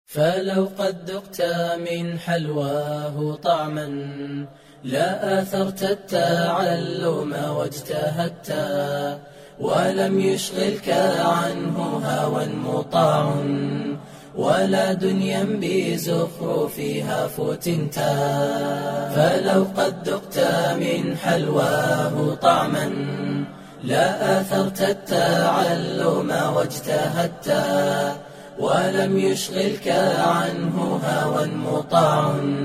فلو قد ذقت من حلواه طعما لا آثرت التعلم واجتهدت ولم يشغلك عنه هوى مطاع ولا دنيا بزخرفها فتنت فلو قد ذقت من حلواه طعما لا آثرت التعلم واجتهدت ولم يشغلك عنه هوى مطاع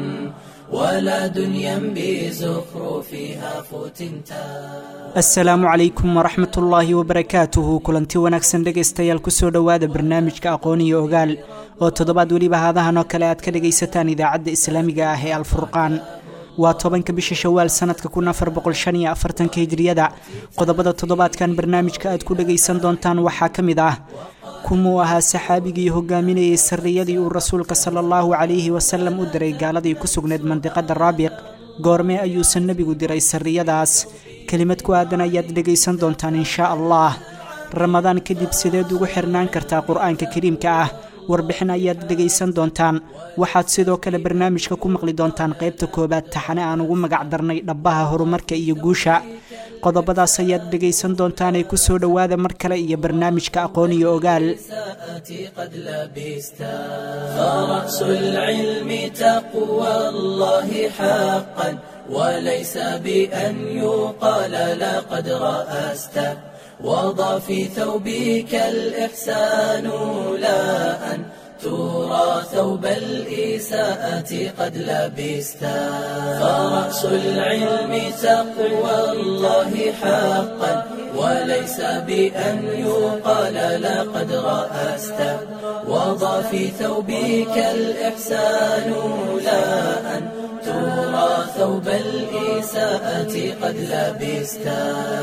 ولا دنيا بزخرفها فتنتا asalaamu calaykum waraxmat ullaahi wabarakaatuhu kulanti wanaagsan dhegaystayaal kusoo dhowaada barnaamijka aqoon iyo ogaal oo toddobaad weliba haadahan oo kale aad ka dhagaysataan idaacadda islaamiga ah ee alfurqaan waa tobanka bisha shawaal sanadka kun afar boqol shan iyo afartanka hijriyada qodobada toddobaadkan barnaamijka aad ku dhagaysan doontaan waxaa ka mid ah kumuu ahaa saxaabigii hogaaminayay sarriyadii uu rasuulka sala allahu calayhi wasalam u diray gaaladii ku sugnayd mandiqada raabiq goormee ayuusan nebigu diray sarriyadaas kelimad ku aadan ayaad dhegaysan doontaan inshaa allah ramadaan kadib sideed ugu xirnaan kartaa qur-aanka kariimka ah warbixin ayaad dhegaysan doontaan waxaad sidoo kale barnaamijka ku maqli doontaan qaybta koowaad taxane aan ugu magac darnay dhabbaha horumarka iyo guusha qodobadaas ayaad dhegaysan doontaan ee kusoo dhowaada mar kale iyo barnaamijka aqoon iyo ogaal ساءتي قد لبستا فرأس العلم تقوى الله حقا وليس بأن يقال لقد رأست وضع في ثوبك الإحسان لا أن ترى ثوب الإساءة قد لبستا فرأس العلم تقوى الله حقا وليس بأن يقال لقد رأست وضع في ثوبك الإحسان لا أن ترى ثوب الإساءة قد لبستا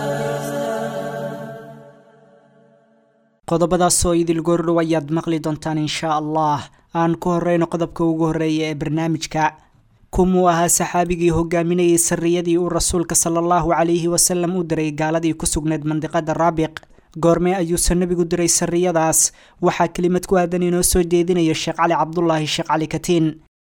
qodobadaasoo idil goordhow ayaad maqli doontaan inshaa allah aan ku horeyno qodobka ugu horreeya ee barnaamijka kumuu ahaa saxaabigii hogaaminayay sarriyadii uu rasuulka sala allahu calayhi wasalam u diray gaaladii ku sugnayd mandiqada raabiq goormee ayuusan nebigu diray sarriyadaas waxaa kelimad ku aadan inoo soo jeedinaya sheekh cali cabdulaahi sheekh cali katiin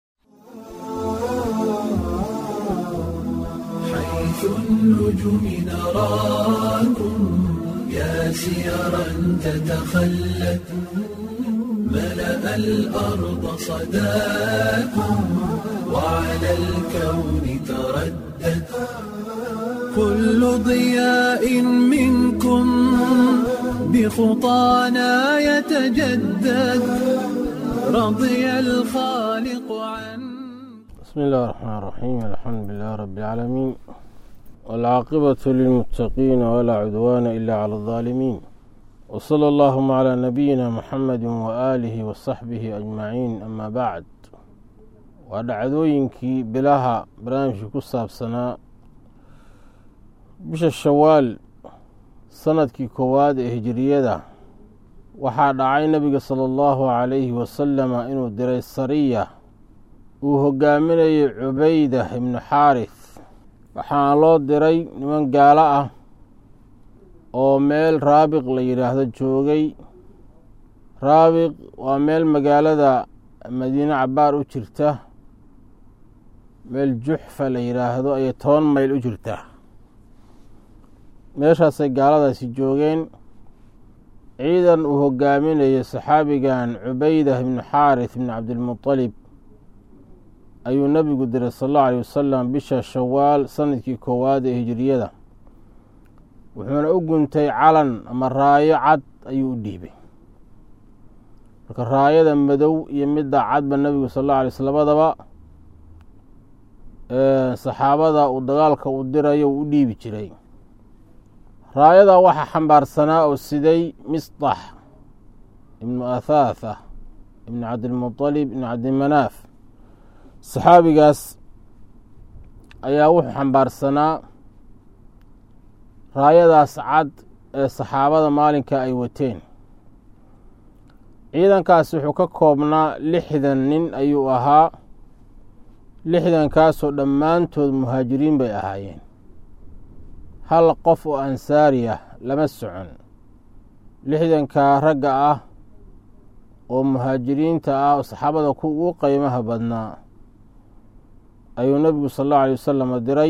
حيث النجوم نراكم يا سيرا تتخلت ملأ الأرض صداكم وعلى الكون تردت كل ضياء منكم بخطانا يتجدد رضي الخالق عن بسم الله الرحمن الرحيم الحمد لله رب العالمين والعاقبة للمتقين ولا عدوان إلا على الظالمين وصلى اللهم على نبينا محمد وآله وصحبه أجمعين أما بعد ودعدوينكي بلاها برامج كساب سنة بش الشوال sanadkii koowaad ee hijiriyada waxaa dhacay nebiga sala allahu calayhi wasalama inuu diray sariya uu hogaaminayay cubayda ibnu xaaris waxaana loo diray niman gaalo ah oo meel raabiq la yidhaahdo joogay raabiq waa meel magaalada madiine cabaar u jirta meel juxfa la yidhaahdo ayay toban mayl u jirtaa meeshaasay gaaladaasi joogeen ciidan uu hogaaminayo saxaabigan cubayda ibnu xaaris ibnu cabdilmutalib ayuu nebigu diray sal allahu aleyh wasalam bisha shawaal sanadkii koowaad ee hijiriyada wuxuuna u guntay calan ama raayo cad ayuu u dhiibay marka raayada madow iyo midda cadba nebigu sal alla alay sl labadaba saxaabada uu dagaalka u dirayo uu u dhiibi jiray raayada waxaa xambaarsanaa oo siday misdax ibnu athaatha ibnu cabdilmutalib ibnu cabdimanaaf saxaabigaas ayaa wuxuu xambaarsanaa raayadaas cad ee saxaabada maalinka ay wateen ciidankaas wuxuu ka koobnaa lixdan nin ayuu ahaa lixdankaasoo dhammaantood muhaajiriin bay ahaayeen hal qof oo ansaari ah lama socon lixdankaa ragga ah oo muhaajiriinta ah oo saxaabada ku ugu qeymaha badnaa ayuu nebigu sal allahu alay wasalam diray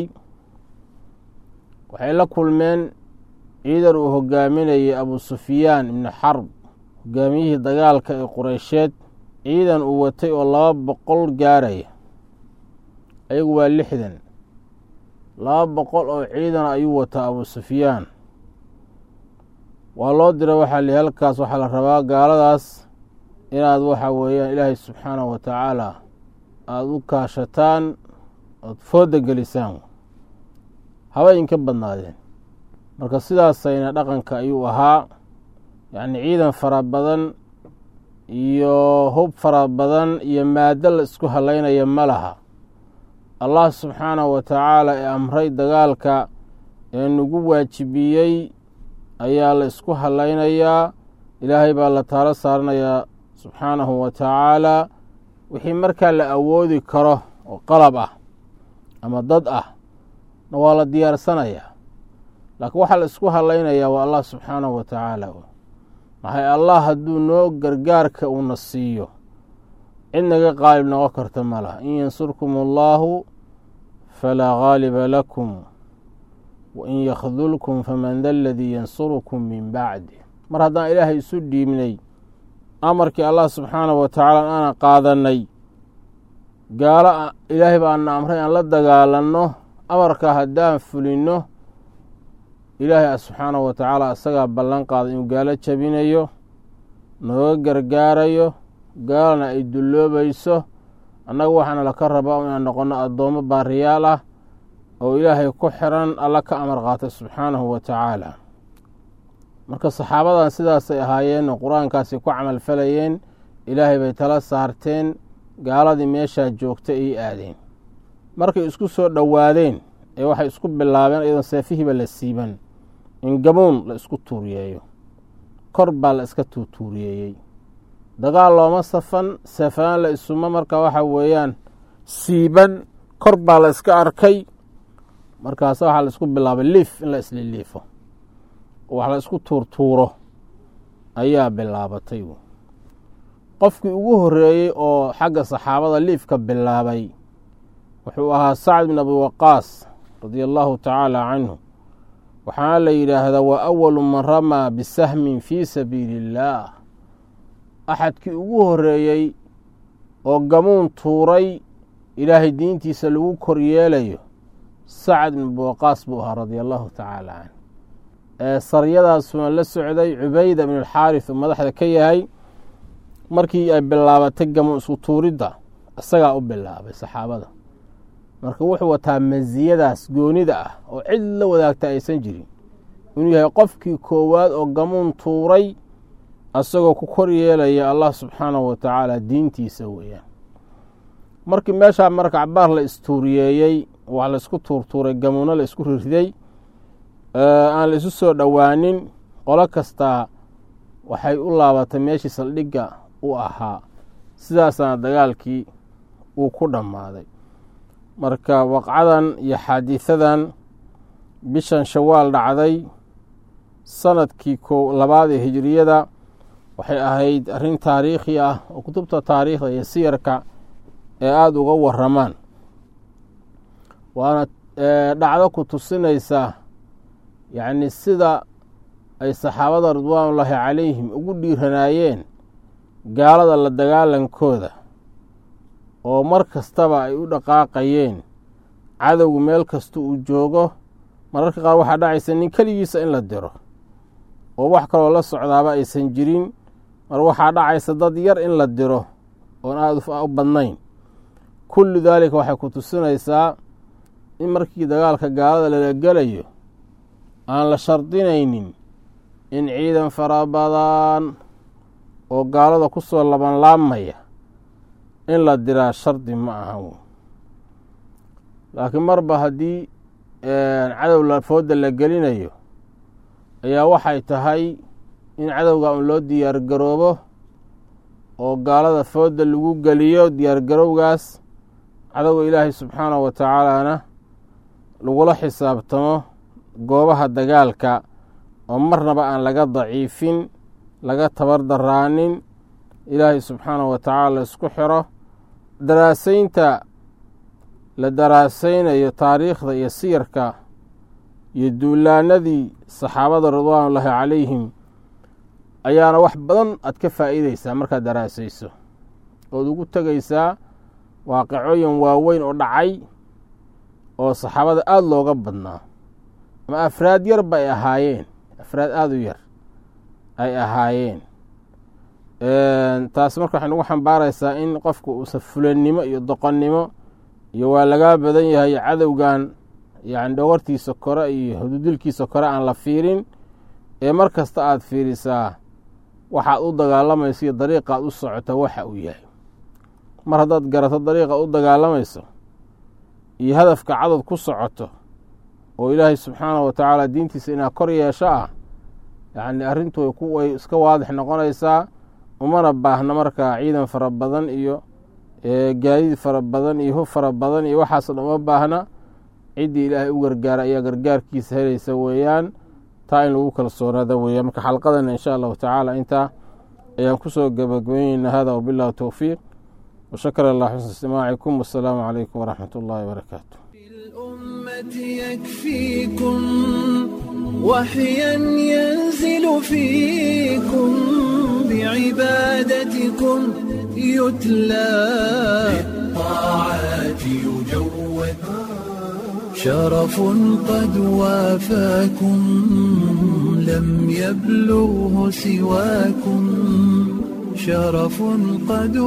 waxay la kulmeen ciidan uu hogaaminayay abu sufyaan ibni xarb hogaamiyihii dagaalka ee qureysheed ciidan uu watay oo laba boqol gaaraya ayagu waa lixdan laba boqol oo ciidan ayuu wataa abu sufyaan waa loo diray waxaa li halkaas waxaa la rabaa gaaladaas inaad waxa weeyaan ilaahay subxaanahu wa tacaala aada u kaashataan ood fooda gelisaan haba inka badnaadeen marka sidaasayna dhaqanka ayuu ahaa yacni ciidan fara badan iyo hub fara badan iyo maado la isku halaynaya ma laha allah subxaanahu wa tacaala ee amray dagaalka ee nagu waajibiyey ayaa la isku halaynayaa ilaahay baa la taalo saaranayaa subxaanahu wa tacaala wixii markaa la awoodi karo oo qalab ah ama dad ah na waa la diyaarsanayaa laakiin waxaa la isku halaynayaa waa allah subxaanahu wa tacaala maxay allah hadduu noo gargaarka uuna siiyo cid naga qaalib noqon karta ma laha in yansurkum allaahu falaa gaaliba lakum wain yakhdulkum faman da aladii yansurukum min bacdi mar haddaan ilaahay isu dhiibnay amarkii allah subxaanahu wa tacaala aana qaadanay gaalo ilaahay baana amray aan la dagaalanno amarkaa haddaan fulinno ilaahay subxaanahu wa tacaala isagaa ballan qaaday inuu gaalo jabinayo nooga gargaarayo gaalana ay dulloobayso annaga waxaana laka rabaa inaan noqonno addoommo baariyaal ah oo ilaahay ku xiran alla ka amar qaatay subxaanahu wa tacaala marka saxaabadan sidaasay ahaayeen oo qur-aankaasi ku camal falayeen ilaahay bay tala saarteen gaaladii meeshaa joogta ay aadeen markay isku soo dhowaadeen ee waxay isku bilaabeen iyadoon seefihiiba la siiban in gamuun la isku tuuriyeeyo kor baa la iska tuutuuriyeeyey dagaal looma safan safaan la isuma marka waxa weeyaan siiban kor baa la iska arkay markaas waxaa la isku bilaabay liif in la isliliifo wax la isku tuurtuuro ayaa bilaabatay qofkii ugu horeeyey oo xagga saxaabada liifka bilaabay wuxuu ahaa sacd bin abi waqaas radia allahu tacaala canhu waxaana la yidhaahdaa waa awalu man ramaa bisahmin fii sabiili illaah axadkii ugu horeeyey oo gamuun tuuray ilaahay diintiisa lagu koryeelayo sacd bin abi waqaas buu ahaa radia allahu tacaala canh ee saryadaasuna la socday cubayda bin alxaaris oo madaxda ka yahay markii ay bilaabatay gamuun isku tuuridda isagaa u bilaabay saxaabada marka wuxuu wataa masiyadaas goonida ah oo cid la wadaagta aysan jirin inuu yahay qofkii koowaad oo gamuun tuuray asagoo ku kor yeelaya allah subxaanahu wa tacaala diintiisa weeyaan markii meeshaa marka cabaar la istuuriyeeyey wax la isku tuurtuuray gamuuno la isku rirday aan la isu soo dhowaanin qolo kastaa waxay u laabatay meeshii saldhigga u ahaa sidaasaana dagaalkii uu ku dhammaaday marka waqcadan iyo xaadiisadan bishan shawaal dhacday sanadkii ko labaad ee hijiriyada waxay ahayd arrin taariikhi ah oo kutubta taariikhda iyo siyarka ee aada uga waramaan waana dhacdo ku tusinaysa yacni sida ay saxaabada ridwaanullaahi calayhim ugu dhiiranaayeen gaalada la dagaalankooda oo mar kastaba ay u dhaqaaqayeen cadowgu meel kasta uu joogo mararka qaar waxaa dhacaysa nin keligiisa in la diro oo wax kaloo la socdaaba aysan jirin mar waxaa dhacaysa dad yar in la diro oon aada u badnayn kullu daalika waxay ku tusinaysaa in markii dagaalka gaalada lala gelayo aan la shardinaynin in ciidan fara badan oo gaalada ku soo labanlaabmaya in la diraa shardi ma ahan laakiin marba haddii cadow lafooda la gelinayo ayaa waxay tahay in cadowga un loo diyaargaroobo oo gaalada fooda lagu geliyo diyaargarowgaas cadowga ilaahay subxaanahu wa tacaalana lagula xisaabtamo goobaha dagaalka oo marnaba aan laga daciifin laga tabar daraanin ilaahay subxaanahu wa tacaala isku xiro daraasaynta la daraasaynayo taariikhda iyo siyarka iyo duulaanadii saxaabada ridwaanullaahi calayhim ayaana wax badan aad ka faa'iideysaa markaad daraasayso ood ugu tegaysaa waaqicooyin waaweyn oo dhacay oo saxaabada aada looga badnaa ama afraad yar ba ay ahaayeen afraad aada u yar ay ahaayeen taas marka waxay nagu xambaaraysaa in qofku uusa fulannimo iyo doqonnimo iyo waa lagaa badan yahay cadowgan yani dhogortiisa kore iyo hududilkiisa kore aan la fiirin ee mar kasta aada fiirisaa waxaad u dagaalamayso iyo dariiqaad u socota waxa uu yahay mar haddaad garato dariiqaad u dagaalamayso iyo hadafka cadad ku socoto oo ilaahay subxaanahu wa tacaala diintiisa inaad kor yeesho ah yacni arrintu way iska waadix noqonaysaa umana baahna markaa ciidan fara badan iyo gaadiid fara badan iyo hub fara badan iyo waxaas dhan uma baahna ciddii ilaahay u gargaara ayaa gargaarkiisa helaysa weeyaan taa in lagu kalsoonaada weeyaan marka xalqadana insha allahu tacaala intaa ayaan kusoo gabagabayneynaa hada wabillahi towfiiq washakar allah xusna istimaacikum wasalaamu calaykum waraxmat ullahi wabarakaatu الأمة يكفيكم وحيا ينزل فيكم بعبادتكم يتلى بالطاعات يجود شرف قد وافاكم لم يبلغه سواكم شرف قد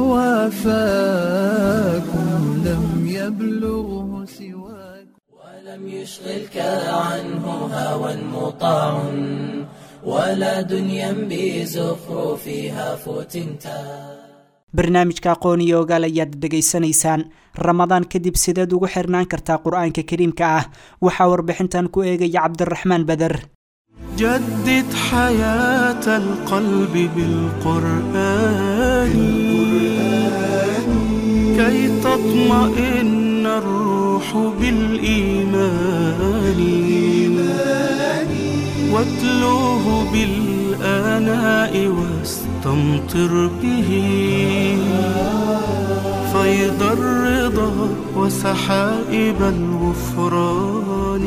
وافاكم لم يبلغه سواكم ولم يشغلك عنه هوى مطاع ولا دنيا بزخرفها فتنتا barnaamijka aqoon iyo ogaal ayaad dhegaysanaysaan ramadaan kadib sideed ugu xirnaan kartaa qur-aanka kariimka ah waxaa warbixintan ku eegaya cabdiraxmaan bader جدد حياة القلب بالقرآن كي تطمئن الروح بالإيمان واتلوه بالآناء واستمطر به فيض الرضا وسحائب الغفران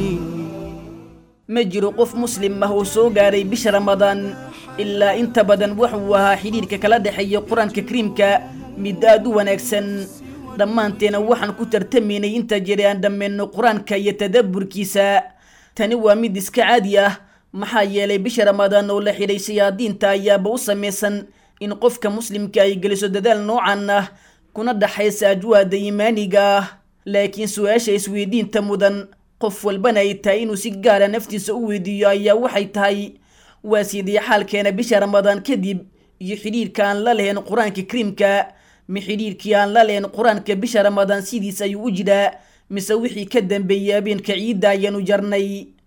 ma jiro qof muslim ah oo soo gaaray bisha ramadaan ilaa inta badan wuxuu ahaa xidhiirka kala dhexeeya qur-aanka kariimka mid aad u wanaagsan dhammaanteena waxaan ku tartamaynay inta jiri aan dhammayno qur-aanka iyo tadabburkiisa tani waa mid iska caadi ah maxaa yeelay bisha ramadaan oo la xidhay shayaadiinta ayaaba u samaysan in qofka muslimka ay geliso dadaal noocan ah kuna dhaxaysa ajwaada iimaaniga ah laakiin su-aasha isweydiinta mudan qof walbana ay tahay inuu si gaara naftiisa u weydiiyo ayaa waxay tahay waa sidii xaalkeena bisha ramadaan kadib iyo xidhiirka aan la lahayn qur-aanka kariimka mi xidhiirkii aan la lahayn qur-aanka bisha ramadaan sidiis ayuu u jiraa mise wixii ka dambeeyey habeenka ciidda ayaanu jarnay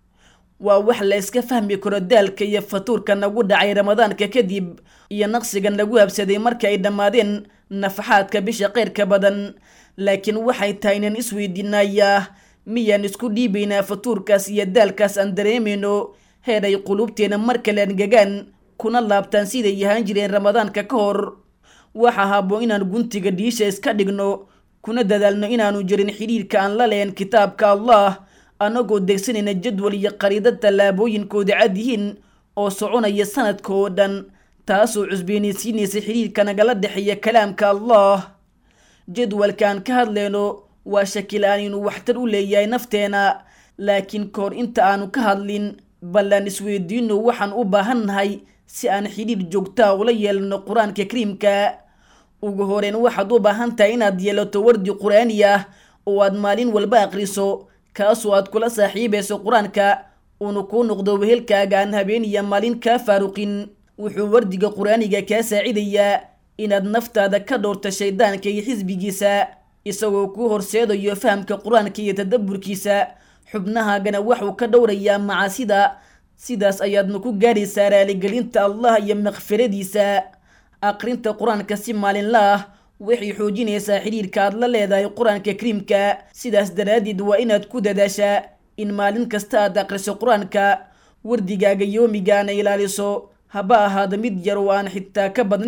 waa wax la iska fahmi karo daalka iyo fatuurka nagu dhacay ramadaanka kadib iyo naqsiga nagu habsaday marka ay dhammaadeen nafaxaadka bisha keyrka badan laakiin waxay tahay inaan isweydiinayaa miyaan isku dhiibaynaa fatuurkaas iyo daalkaas aan dareemayno heer ay quluubteena mar kale angegaan kuna laabtaan siday yahaan jireen ramadaanka ka hor waxa habboon inaan guntiga dhiisha iska dhigno kuna dadaalno inaanu jirin xidhiirka aan la lahayn kitaabka allah annagoo degsanayna jadwal iyo qariida tallaabooyinkooda cad yihiin oo soconaya sanadka oo dhan taasoo cusbeenaysiinaysa xidhiirka nagala dhexeeya kalaamka allah jadwalkaan ka hadlayno waa shakila-aan inuu waxtar u leeyahay nafteena laakiin kahor inta aanu ka hadlin ballaan isweydiino waxaan u baahannahay si aan xidhiir joogtaa ula yeelano qur-aanka kariimka ugu horeyn waxaad u baahan tahay inaad yeelato wardi qur-aani ah oo aad maalin walba aqriso kaasoo aad kula saaxiibayso qur-aanka uuna kuu noqdo wehelkaaga aan habeeniya maalin kaa faaruqin wuxuu wardiga qur-aaniga kaa saacidayaa inaad naftaada ka dhowrto shaydaanka iyo xisbigiisa isagoo kuu horseedayo fahamka qur-aanka iyo tadabburkiisa xubnahaagana waxuu ka dhowrayaa macaasida sidaas ayaadna ku gaadhaysaa raaligelinta allah iyo makfiradiisa aqrinta qur-aanka si maalinla ah waxay xoojinaysaa xidhiirka aad la leedahay qur-aanka kariimka sidaas daraaddeed waa inaad ku dadaashaa in maalin kasta aad aqriso qur-aanka wardigaaga yoomigaana ilaaliso haba ahaada mid yar oo aan xitaa ka badnayn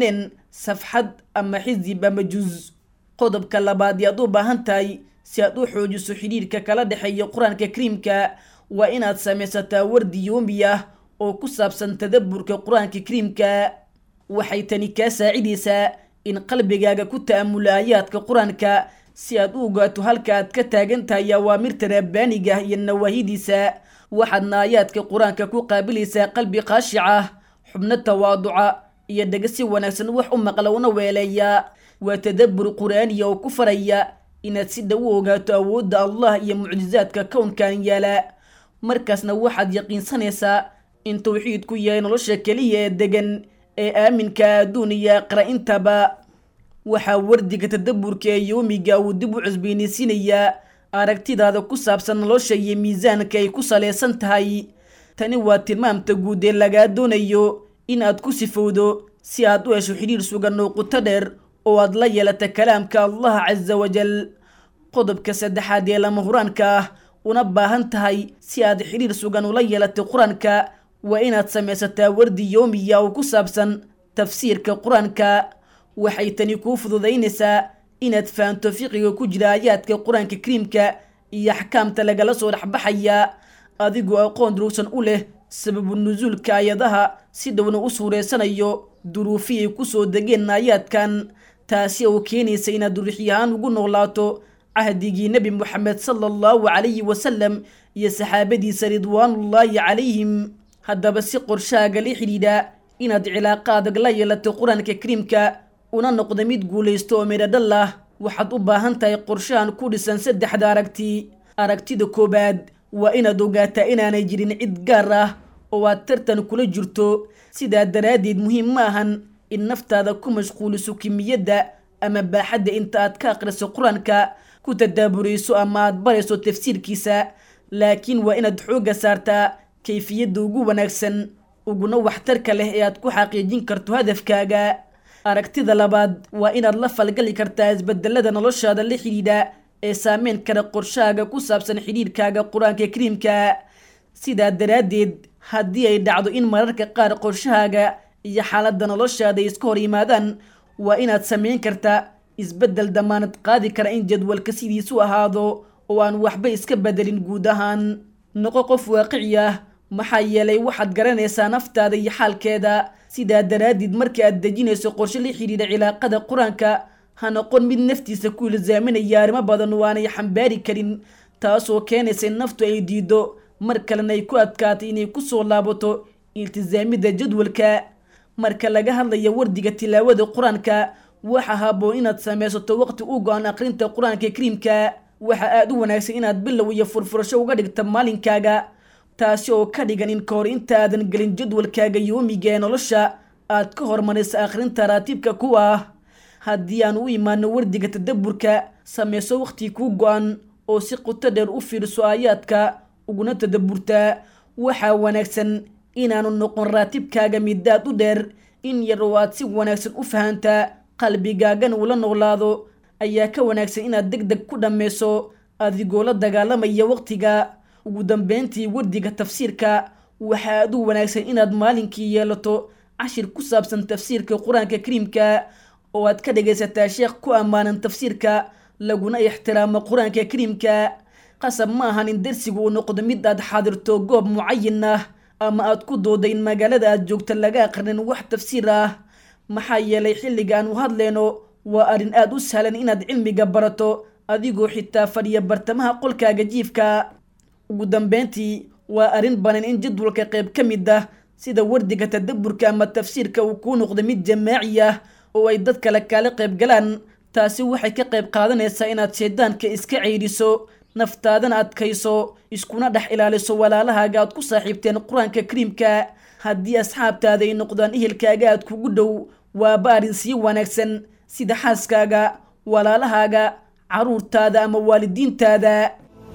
safxad ama xisib ama juz qodobka labaad yaad u baahan tahay si aad u xoojiso xidhiirka kala dhexeeya qur-aanka kariimka waa inaad samaysataa wardi yoomi ah oo ku saabsan tadaburka qur-aanka kariimka waxay tani kaa saacidaysaa in qalbigaaga ku ta'amulo aayaadka qur-aanka si aad u ogaato halka aad ka taagan tahay awaamirta rabbaaniga ah iyo nawaahidiisa waxaadna aayaadka qur-aanka ku qaabilaysaa qalbi qaashic ah xubno tawaaduca iyo dhega si wanaagsan wax u maqla una weeleeya waa tadabbur qur-aaniya oo ku faraya inaad si dhow u ogaato awoodda allah iyo mucjizaadka kownkan yaala markaasna waxaad yaqiinsanaysaa in tawxiidku yahay nolosha keliya ee degan ee aaminka adduun iyo aqra intaba waxaa wardiga tadaburka ee yoomiga uu dib u cusbeyniysinayaa aragtidaada ku saabsan nolosha iyo miisaanka ay ku salaysan tahay tani waa tilmaamta guud ee lagaa doonayo in aad ku sifowdo si aad u hesho xidhiir sugan oo quto dheer oo aad la yeelata kalaamka allah casa wajal qodobka saddexaad ee lama huraanka ah una baahan tahay si aad xidhiir sugan ula yeelatay qur-aanka waa inaad samaysataa wardi yoomiya oo ku saabsan tafsiirka qur-aanka waxay tani kuu fududaynaysaa inaad fahanto fiqiga ku jira aayaadka qur-aanka kariimka iyo axkaamta lagala soo dhexbaxaya adigoo aqoon durugsan u leh sababu nusuulka aayadaha si dhowna u suureysanayo duruufi ay kusoo degeen aayaadkan taasi oo keenaysa inaad durixyahaan ugu noolaato cahdigii nebi moxamed sala allahu calayhi wasalam iyo saxaabadiisa ridwaanullaahi calayhim haddaba si qorshaaga la xidhiidha inaad cilaaqa adag la yeelato qur-aanka kariimka una noqda mid guulaysto oo midhadhal ah waxaad u baahan tahay qorshahan ku dhisan saddexda aragti aragtida koowaad waa inaad ogaataa inaanay jirin cid gaar ah oo aad tartan kula jirto sidaa daraaddeed muhiim ma ahan in naftaada ku mashquuliso kimiyadda ama baaxadda inta aad ka akhriso qur-aanka ku tadaaburayso ama aad barayso tafsiirkiisa laakiin waa inaad xoogga saartaa kayfiyadda ugu wanaagsan uguna waxtarka leh ee aad ku xaqiijin karto hadafkaaga aragtida labaad waa inaad la falgali kartaa isbedelada noloshaada la xidhiidha ee saameyn kara qorshahaaga ku saabsan xidhiirkaaga qur-aanka kariimka sidaa daraaddeed haddii ay dhacdo in mararka qaar qorshahaaga iyo xaaladda noloshaada ay iska hor yimaadaan waa inaad samayn kartaa isbeddel damaanad qaadi kara in jadwalka sidiisu ahaado oo aan waxba iska bedelin guud ahaan noqo qof waaqici ah maxaa yeelay waxaad garanaysaa naftaada iyo xaalkeeda sidaa daraaddeed marka aad dejinayso qorshe la xidhiidha cilaaqada qur-aanka ha noqon mid naftiisa ku ilsaaminaya arrimo badan oo aanay xambaari karin taasoo keenaysa in naftu ay diido mar kalena ay ku adkaatay inay ku soo laabato iltisaamidda jadwalka marka laga hadlayo wardiga tilaawada qur-aanka waxa haboon inaad samaysato waqti u go-an aqrinta qur-aanka kariimka waxa aada u wanaagsan inaad bilow iyo furfurasho uga dhigta maalinkaaga taasi oo ka dhigan in ka hor intaadan gelin jadwalkaaga yoomiga ee nolosha aad ka hormaraysa akhrinta raatibka ku ah haddii aan u imaano wardiga tadaburka samayso waqti kuu go-an oo si quto dheer u fiirso aayaadka uguna tadaburtaa waxaa wanaagsan inaanu noqon raatibkaaga midaad u dheer in yar oo aad si wanaagsan u fahantaa qalbigaagana ula noolaado ayaa ka wanaagsan inaad deg deg ku dhammayso adigoo la dagaalamaya waqtiga ugu dambeyntii wardiga tafsiirka waxaa aad u wanaagsan inaad maalinkii yeelato cashir ku saabsan tafsiirka qur-aanka kariimka oo aad ka dhagaysataa sheekh ku ammaanan tafsiirka laguna ixtiraamo qur-aanka kariimka qasab ma ahan in darsigu uu noqdo mid aad xaadirto goob mucayin ah ama aad ku dooda in magaalada aad joogta laga aqrinin wax tafsiir ah maxaa yeelay xilliga aan u hadlayno waa arrin aad u sahlan inaad cilmiga barato adigoo xitaa fadhiya bartamaha qolkaaga jiifka ugu dambeyntii waa arrin banan in jadwalka qayb ka mid ah sida wardiga tadaburka ama tafsiirka uu kuu noqdo mid jamaaci ah oo ay dad kale kaala qayb galaan taasi waxay ka qayb qaadanaysaa inaad shaydaanka iska ceydiso naftaadana adkayso iskuna dhex ilaaliso walaalahaaga aad ku saaxiibteen qur-aanka kariimka haddii asxaabtaada ay noqdaan ehelkaaga aad kugu dhow waaba arrin sii wanaagsan sida xaaskaaga walaalahaaga caruurtaada ama waalidiintaada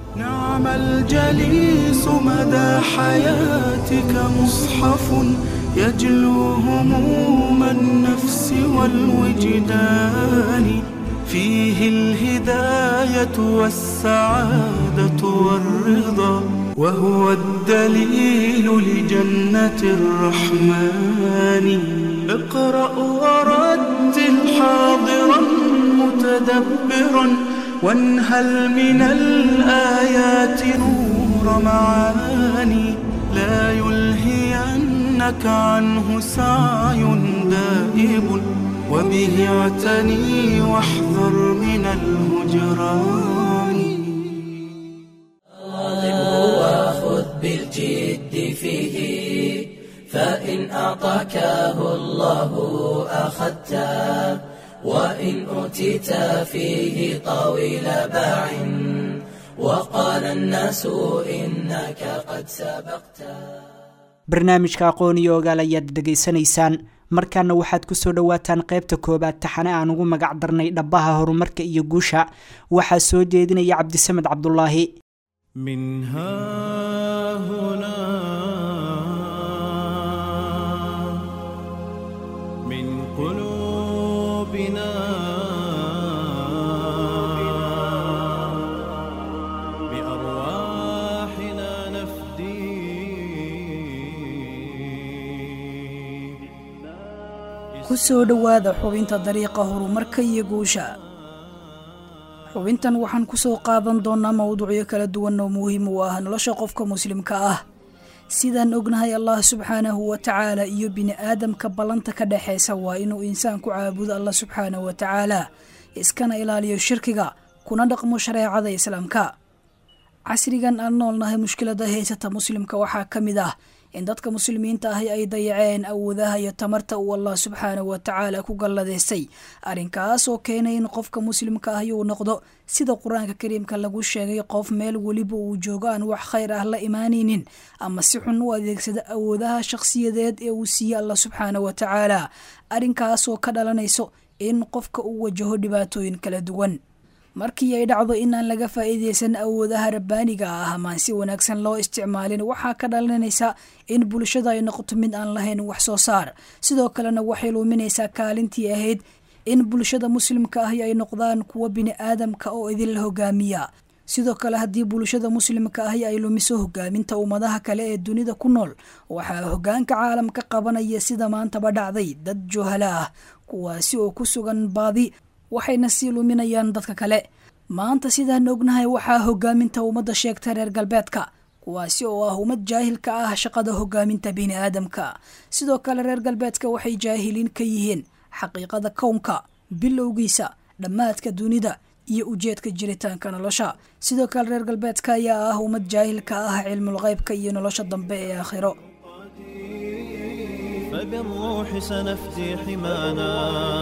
نعم الجليس مدى حياتك مصحف يجلو هموم النفس والوجدان فيه الهداية والسعادة والرضا وهو الدليل لجنة الرحمن اقرأ ورد حاضرا متدبرا وانهل من الآيات نور معاني لا يلهينك عنه سعي دائب وبه اعتني واحذر من الهجران واظبه وخذ بالجد فيه فإن أعطاكه الله أخذته وإن أوتيت فيه طويل باع وقال الناس إنك قد سبقته barnaamijka aqoon iyo ogaal ayaad dhegaysanaysaan markaana waxaad kusoo dhowaataan qaybta koobaad taxane aan ugu magac darnay dhabbaha horumarka iyo guusha waxaa soo jeedinaya cabdisamed cabdulaahi من ها هنا من قلوبنا بأرواحنا نفدي ku soo dhowaada xubinta dariiqa horumarka iyo guusha xubintan waxaan ku soo qaadan doonnaa mowduucyo kala duwan oo muhiim u ah nolosha qofka muslimka ah sidaan ognahay allah subxaanahu wa tacaala iyo bini'aadamka ballanta ka dhexaysa waa inuu insaanku caabudo allah subxaanahu wa tacaala iskana ilaaliyo shirkiga kuna dhaqmo shareecada islaamka casrigan aan noolnahay mushkilada haysata muslimka waxaa ka mid ah in dadka muslimiinta ahi ay dayaceen awoodaha iyo tamarta uu allah subxaanahu wa tacaala ku galladaystay arrinkaas oo keenay in qofka muslimka ahi uu noqdo sida qur-aanka kariimka lagu sheegay qof meel weliba uu joogo aan wax khayr ah la imaanaynin ama si xun u adeegsada awoodaha shakhsiyadeed ee uu siiye allah subxaanahu wa tacaala arrinkaas oo ka dhalanayso in qofka uu wajaho dhibaatooyin kala duwan markii ay dhacdo inaan laga faa'iidaysan awoodaha rabbaaniga ah amaan si wanaagsan loo isticmaalin waxaa ka dhalanaysa in bulshada ay noqoto mid aan lahayn wax soo saar sidoo kalena waxay luuminaysaa kaalintii ahayd in bulshada muslimka ahi ay noqdaan kuwa bini'aadamka oo idinla hogaamiya sidoo kale haddii bulshada muslimka ahi ay lumiso hogaaminta ummadaha kale ee dunida ku nool waxaa hogaanka caalamka qabanaya sida maantaba dhacday dad juhala ah kuwaasi oo ku sugan baadi waxayna sii luminayaan dadka kale maanta sidaan ognahay waxaa hogaaminta ummadda sheegta reer galbeedka kuwaasi oo ah ummad jaahilka ah shaqada hogaaminta bini'aadamka sidoo kale reer galbeedka waxay jaahiliin ka yihiin xaqiiqada kownka bilowgiisa dhammaadka dunida iyo ujeedka jiritaanka nolosha sidoo kale reer galbeedka ayaa ah ummad jaahilka ah cilmul qaybka iyo nolosha dambe ee aakhiro فبالروح سنفدي حمانا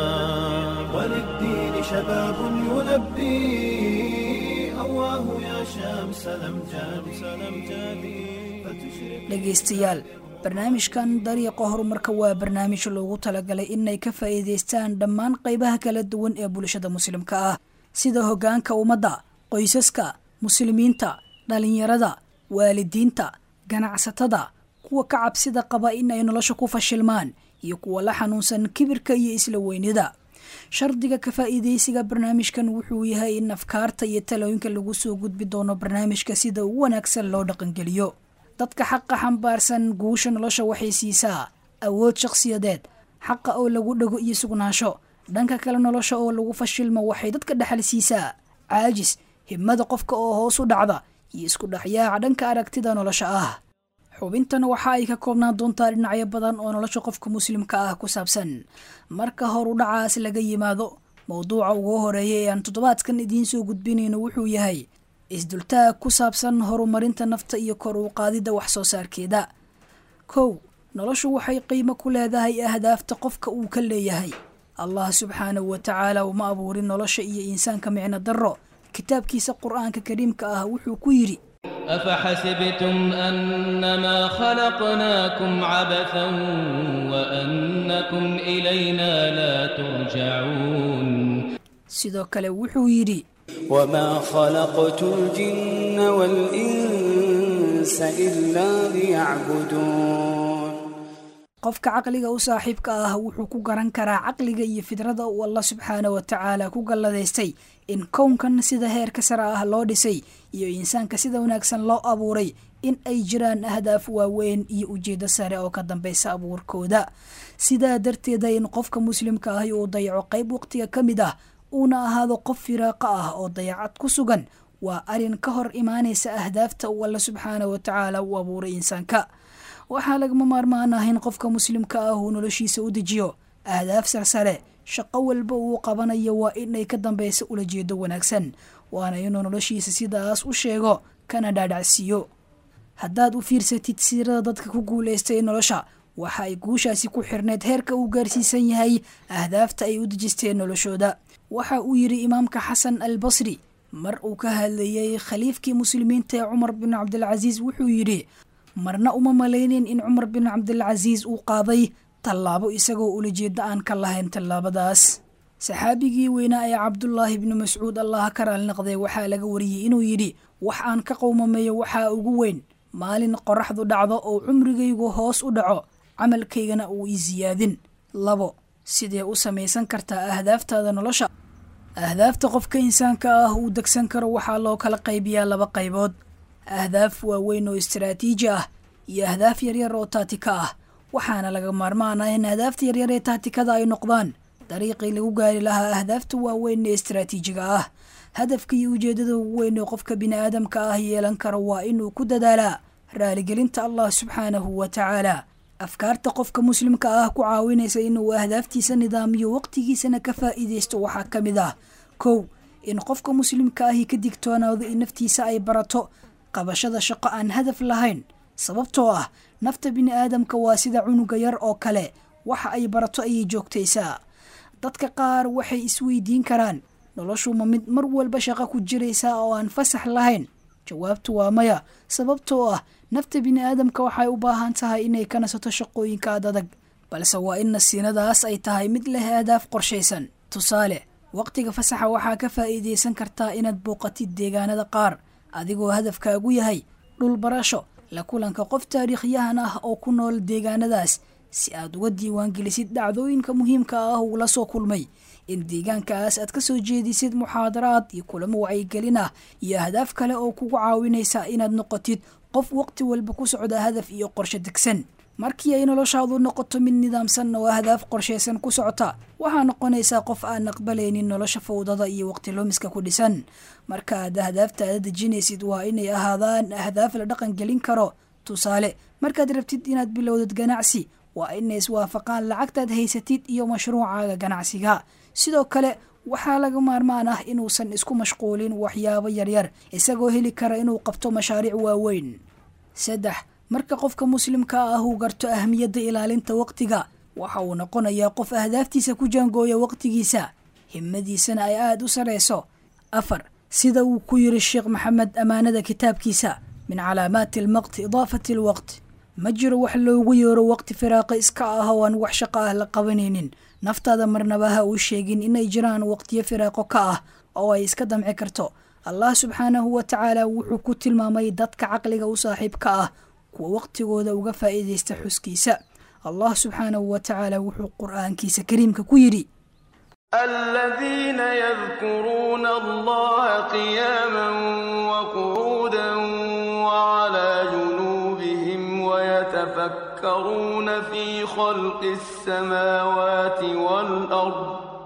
وللدين شباب يلبي أواه يا شمس الأمجاد سلمجادي dhegaystayaal barnaamijkan dariiqa horumarka waa barnaamij loogu talagalay inay ka faa'iidaystaan dhammaan qaybaha kala duwan ee bulshada muslimka ah sida hoggaanka ummadda qoysaska muslimiinta dhallinyarada waalidiinta ganacsatada kuwa ka cabsida qaba in ay nolosha ku fashilmaan iyo kuwa la xanuunsan kibirka iyo isla weynida shardiga ka faa'iidaysiga barnaamijkan wuxuu yahay in afkaarta iyo talooyinka lagu soo gudbi doono barnaamijka sida ugu wanaagsan loo dhaqangeliyo dadka xaqa xambaarsan guusha nolosha waxay siisaa awood shakhsiyadeed xaqa oo lagu dhego iyo sugnaansho dhanka kale nolosha oo lagu fashilmo waxay dadka dhexal siisaa caajis himada qofka oo hoos u dhacda iyo isku dhexyaaca dhanka aragtida nolosha ah xubintan waxa ay ka koobnaan doontaa dhinacyo badan oo nolosha qofka muslimka ah ku saabsan marka horu dhacaas laga yimaado mowduuca ugu horeeya ee aan toddobaadkan idiin soo gudbinayno wuxuu yahay isdultaag ku saabsan horumarinta nafta iyo kor u qaadidda wax soo saarkeeda kow noloshu waxay qiimo ku leedahay ahdaafta qofka uu ka leeyahay allah subxaanahu wa tacaala uma abuurin nolosha iyo insaanka micno darro kitaabkiisa qur-aanka kariimka ah wuxuu ku yidhi أفحسبتم أنما خلقناكم عبثا وأنكم إلينا لا ترجعون sidoo kale wuxuu yidhi وما خلقت الجن والإنس إلا ليعبدون qofka caqliga u saaxiibka ah wuxuu ku garan karaa caqliga iyo fidrada uu allah subxaana wa tacaala ku galladaystay in kownkan sida heerka sare ah loo dhisay iyo insaanka sida wanaagsan loo abuuray in ay jiraan ahdaaf waaweyn iyo ujeeddo sare oo ka dambeysa abuurkooda sidaa darteeda in qofka muslimka ahi uu dayaco qayb waqtiga ka mid ah uuna ahaado qof firaaqa ah oo dayacad ku sugan waa arrin ka hor imaanaysa ahdaafta uu alla subxaana wa tacaala u abuuray insaanka waxaa lagama maarmaan ah in qofka muslimka ah uu noloshiisa u dejiyo ahdaaf sarsare shaqo walba uu qabanayo waa inay ka dambeysa ulajeedo wanaagsan waana inuu noloshiisa sidaas u sheego kana dhaadhacsiiyo haddaad u fiirsatid siirada dadka ku guulaystay nolosha waxa ay guushaasi ku xirneyd heerka uu gaarsiisan yahay ahdaafta ay u dejisteen noloshooda waxa uu yidhi imaamka xasan al basri mar uu ka hadlayey khaliifkii muslimiinta ee cumar bin cabdilcasiis wuxuu yidhi marna uma malaynin in cumar bin cabdilcasiis uu qaaday tallaabo isagoo ulajeeda aan ka lahayn tallaabadaas saxaabigii weynaa ee cabdulaahi bni mascuud allah ka raalnaqday waxaa laga wariyey inuu yidhi wax aan ka qowmameeyo waxaa ugu weyn maalin qoraxdu dhacdo oo cumrigaygu hoos u dhaco camalkaygana uu ii siyaadin labo sidee u samaysan kartaa ahdaaftaada nolosha ahdaafta qofka insaanka ah uu degsan karo waxaa loo kala qaybiyaa laba qaybood ahdaaf waaweyn oo istaraatiiji ah iyo ahdaaf yaryar oo taatika ah waxaana laga maarmaan ah in ahdaafta yaryar ee taatikada ay noqdaan dariiqii lagu gaari lahaa ahdaafta waaweyn ee istaraatiijiga ah hadafka iyo ujeedada ugu weyn ee qofka bini aadamka ah yeelan karo waa inuu ku dadaalaa raaligelinta allah subxaanahu wa tacaala afkaarta qofka muslimka ah ku caawinaysa inuu ahdaaftiisa nidaamiyo waqtigiisana ka faa'iidaysto waxaa ka mid ah kow in qofka muslimka ahi ka digtoonaado in naftiisa ay barato qabashada shaqo aan hadaf lahayn sababtoo ah nafta bini aadamka waa sida cunuga yar oo kale waxa ay barato ayay joogtaysaa dadka qaar waxay isweydiin karaan noloshu ma mid mar walba shaqo ku jiraysaa oo aan fasax lahayn jawaabtu waa maya sababtoo ah nafta bini aadamka waxay u baahan tahay inay ka nasato shaqooyinka ad adag balse waa in nasiinadaas ay tahay mid leh ahdaaf qorshaysan tusaale waqtiga fasaxa waxaa ka faa'iidaysan kartaa inaad booqatid deegaanada qaar adigoo hadafkaagu yahay dhul barasho la kulanka qof taariikhyahan ah oo ku nool deegaanadaas si aad uga diiwaangelisid dhacdooyinka muhiimka ah uu la soo kulmay in deegaankaas aad ka soo jeedisid muxaadaraad iyo kulamo wacyigelin ah iyo ahdaaf kale oo kugu caawinaysa inaad noqotid qof waqti walba ku socda hadaf iyo qorshe degsan markii ay noloshaadu noqoto mid nidaamsan oo ahdaaf qorshaysan ku socota waxaa noqonaysaa qof aan aqbalaynin nolosha fawdada iyo waqti lumiska ku dhisan marka aad ahdaaftaada dejinaysid waa inay ahaadaan ahdaaf la dhaqan gelin karo tusaale markaad rabtid inaad bilowdad ganacsi waa inay iswaafaqaan lacagtaad haysatid iyo mashruucaaga ganacsiga sidoo kale waxaa laga maarmaan ah inuusan isku mashquulin waxyaabo yaryar isagoo heli kara inuu qabto mashaariic waaweyn saddex marka qofka muslimka ah uu garto ahamiyadda ilaalinta waqtiga waxa uu noqonayaa qof ahdaaftiisa ku jaangooya waqtigiisa himadiisana ay aada u sareyso afar sida uu ku yiri sheekh maxamed ammaanada kitaabkiisa min calaamaati almaqti idaafati alwaqt ma jiro wax loogu yeero waqti firaaqa iska ah oo aan wax shaqo ah la qabanaynin naftaada marnaba ha uu sheegin inay jiraan waqtiyo firaaqo ka ah oo ay iska damci karto allah subxaanahu wa tacaala wuxuu ku tilmaamay dadka caqliga u saaxiibka ah kuwa waqtigooda uga faa'iidaysta xuskiisa allah subxaanahu wa tacaala wuxuu qur'aankiisa kariimka ku yidhi الذين يذكرون الله قياما وقعودا وعلى جنوبهم ويتفكرون في خلق السماوات والأرض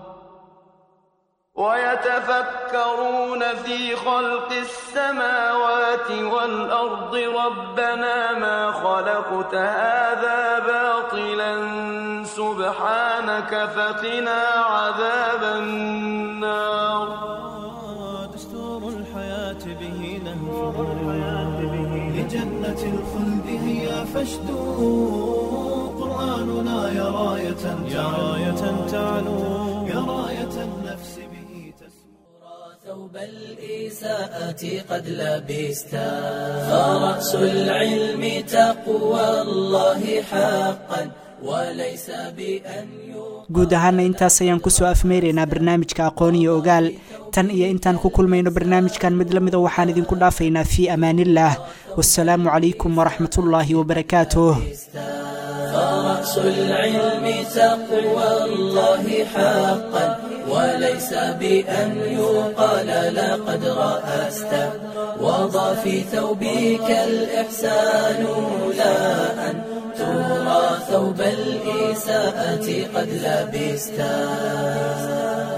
ويتفكرون في خلق السماوات والأرض ربنا ما خلقت هذا باطلا سبحانك فقنا عذاب النار دستور الحياة به نهج لجنة الخلد هي فاشدوا قرآننا يا راية يا راية تعلو يا راية النفس به ثوب الإساءة قد لبستا فرأس العلم تقوى الله حقا وليس بأن guud ahaana intaas ayaan kusoo afmeyraynaa barnaamijka aqoon iyo ogaal tan iyo intaan ku kulmayno barnaamijkan mid lamida waxaan idinku dhaafaynaa fii amaanillaah wasalaamu calaykum waraxmatullaahi wabarakaatuh فرأس العلم تقوى الله حقا وليس بأن يقال لقد رأست وضع في ثوبك الإحسان لا أن ترى ثوب الإساءة قد لبستا